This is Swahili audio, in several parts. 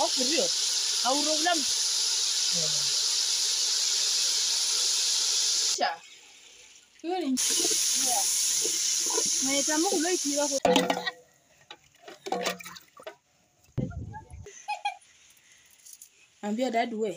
for real. Haurolam. Cha. Hiyo ni Naitama kuloikira kwa Ambia dad we.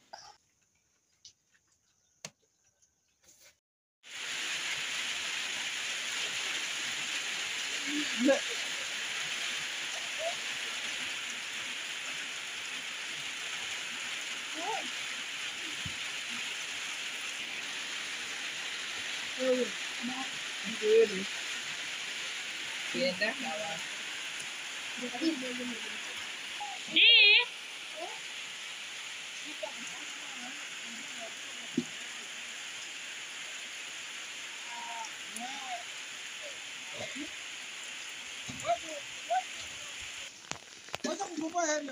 Wacha kukopa hela.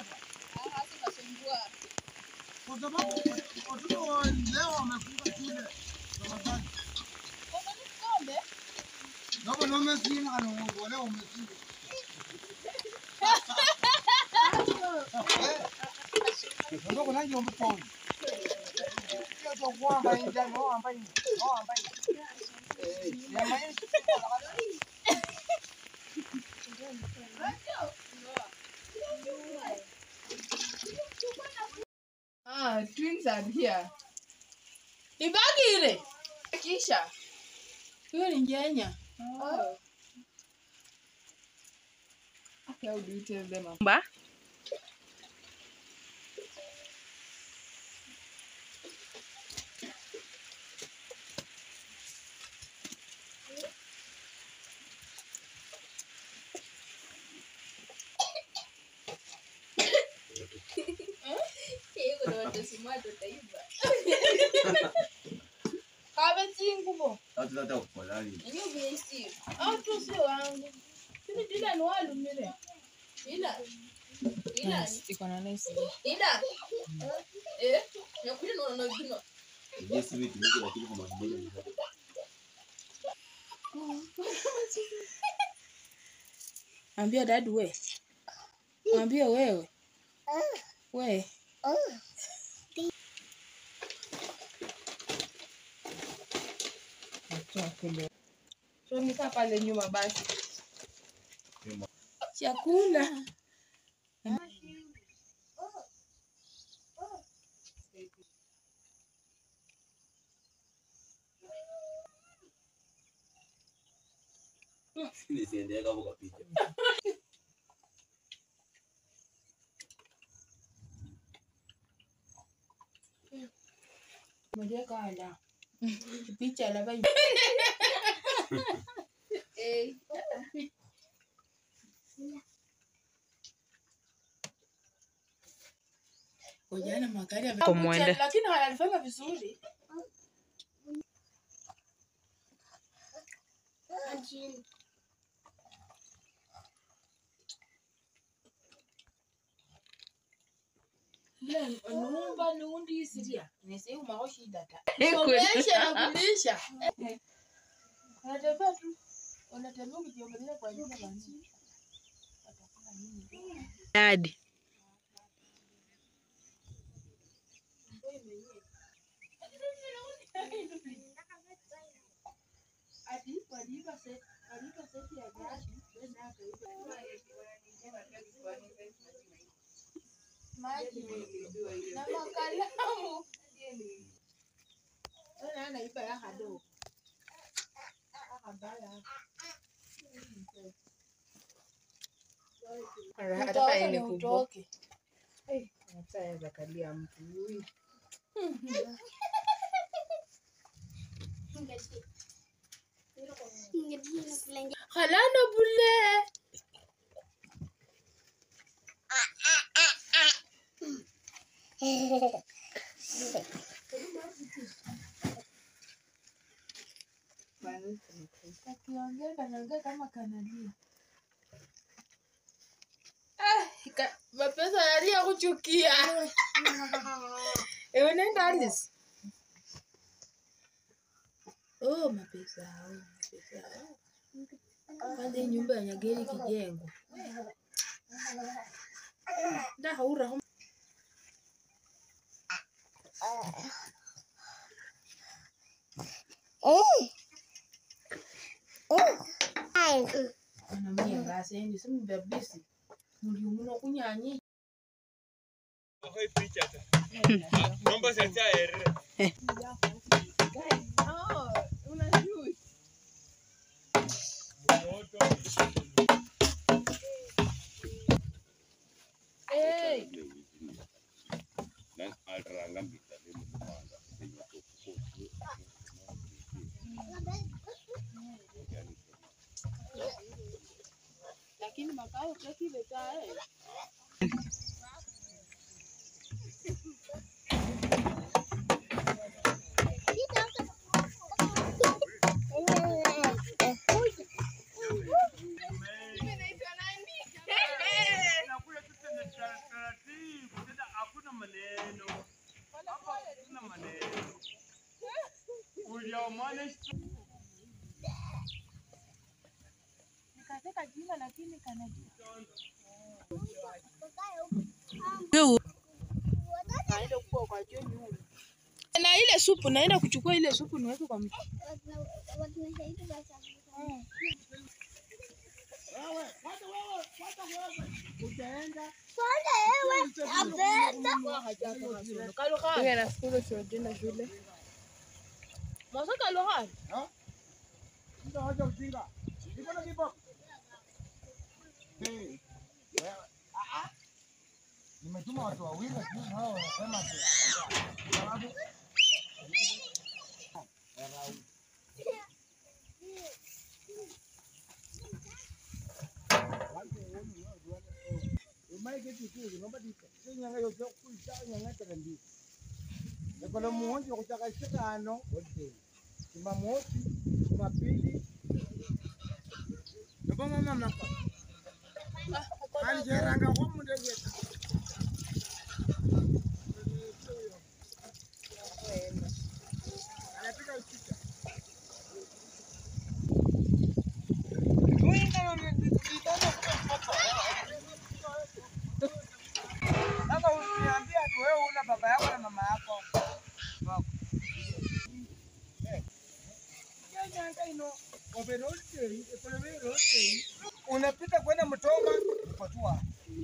Kwa sababu watoto wa leo wamefunga shule Ramadhani. Kama na umesina kana uongo leo umesina. Ndio kuna hiyo mpondo. Hiyo ndio kwamba inja no ambaye no ambaye. Eh, ya maisha. Ah, twins are here. Ibagire. Kisha. Hiyo ni Kenya. Oh. How do you tell them? Ba? Kabetingubo. Hata kukolani. Iyo besi. Au tu sio wangu. Sini dila ni walumile. Ila. Ila. Iko na nice. Ila. Eh, nakuja naona gino. Je, si vitu vingi lakini kwa mambo moja ni moja. Ambia dad we. Ambia wewe. We. So nikaa pale nyuma basi. Chakula. Nisiendee kama kwa picha. Mwenye kala. Picha la bai. Ujana magari Kumwende. yamekuja lakini hayalifanya vizuri. Le, numba nundi siria. Nisi umako shida ta. Somesha na kulisha. Unatembea tu. Unatembea ukijiongelea kwa jina la nini? Watakula nini? Dadi. Maji na makalamu. Ona anaiba ya hado. Akabala. Utoke ni utoke. Ataweza kalia mtu huyu. Halana bule. Akiongea kanaongea kama kanalia. Ah, ka- mapenzi yanalia kuchukia. Eh, unaenda Alice? Oh, mapenzi hao, mapenzi hao. Kwanza hii nyumba ya Nyageri ikijengwa. Da haura Anamia ngasendi simubabisi muli muno kunyanyi Hey. lakini makao kakile tae Nakula tu tena taratibu, tena hakuna maneno. Hapa hakuna maneno. Uliamana nikaseka jina lakini kanajua naenda kuwa kwa juu nyuma na ile supu naenda kuchukua ile supu niweke kwa mtu Huyu anafikiri tunaenda shule. Mwasaka lohani. Mtu haja ujinga. Niko na kipo. Eh. wewe, ah, ah. Nimetuma watu wawili lakini hao wanasema ati sababu ekolo muhonji okuchaka isirano jumamosi jumapili nobomamamaka anjeranga komundegeta anapiga uchicha Sasa uniambia ati wewe una baba yako na mama yako. Wako. Eh. Nyanya ino overall economy Unapita kwenda Mtoma upatua.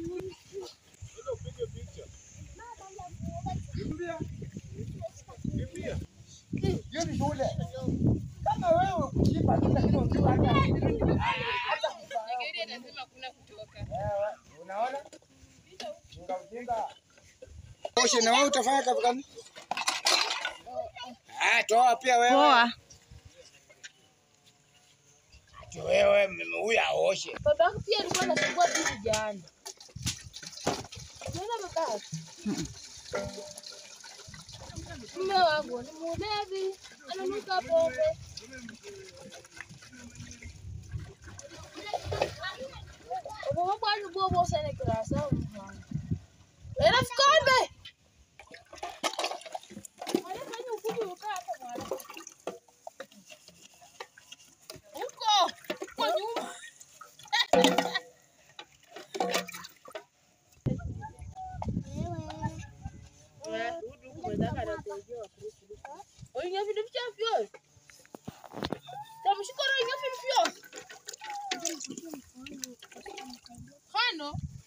Kimbia. Kimbia. Hiyo ni shule. Kama wewe kuchimba tu lakini unajua hata hata Ewe, unaona? Ujinga ujinga. Oshe na wewe utafanya kazi gani? Ah, toa pia wewe. Poa. Ati wewe m- huyu aoshe. Baba yako pia alikuwa anasumbua bibi jana. Unaona baba? Mume wangu ni mlevi, ananuka pombe. Baba bwana bobo sana kirasa mwana. Era fikombe. Anafanya ukuti ukaa hapo mwana. Uko kwa nyuma. Oinga vitu vyavyo. Tamshukuru oinga vitu vyovyo. Hano.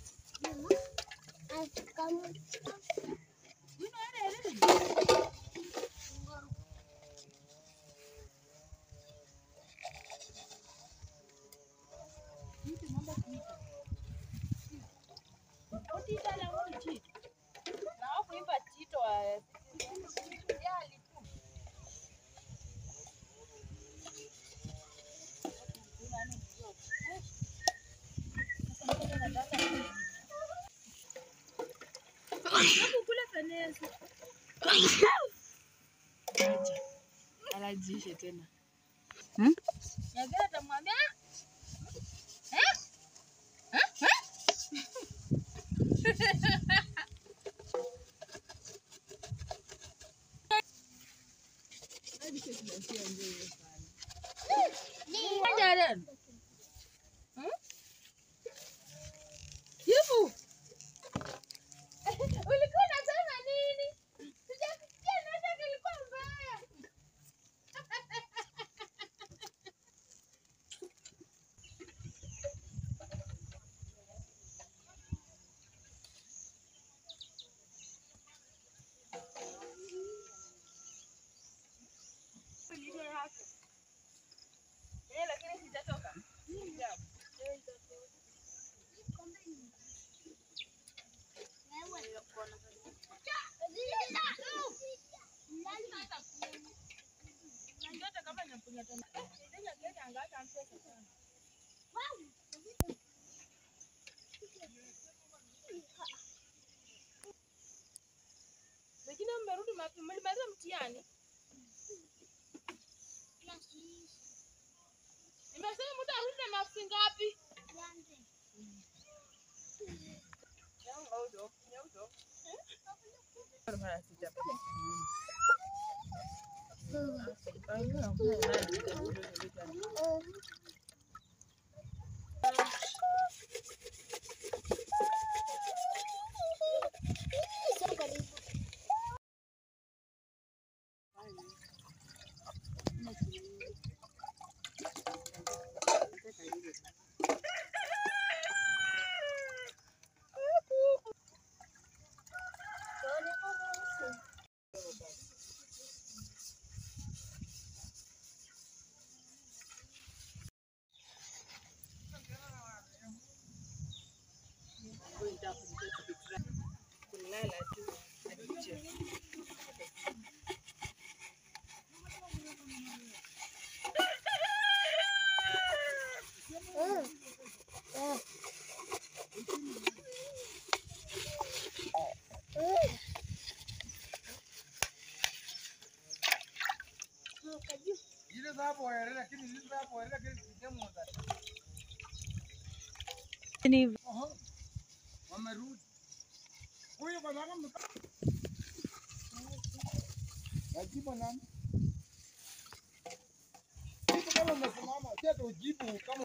Utita na wani chito. Na wakuimba chito wa yali tu. Kula fanesi. Acha. Anajishe tena. Hmm? Nyagera tamwambia eh? Eh? Eh? Jaren. Hmm? Yifu. Ulikuwa unasema nini? Sija- mapema. Mlimaliza mtihani? Nimesema mtu arudi na maksi ngapi? kulala tu akiche. Ile za hapo waere lakini hizi za hapo waere lakini sijemu za. Oho. Wamerudi. Huyu kwa sababu mka. Wajibu nani? Kitu kama umesimama, sio ujibu kama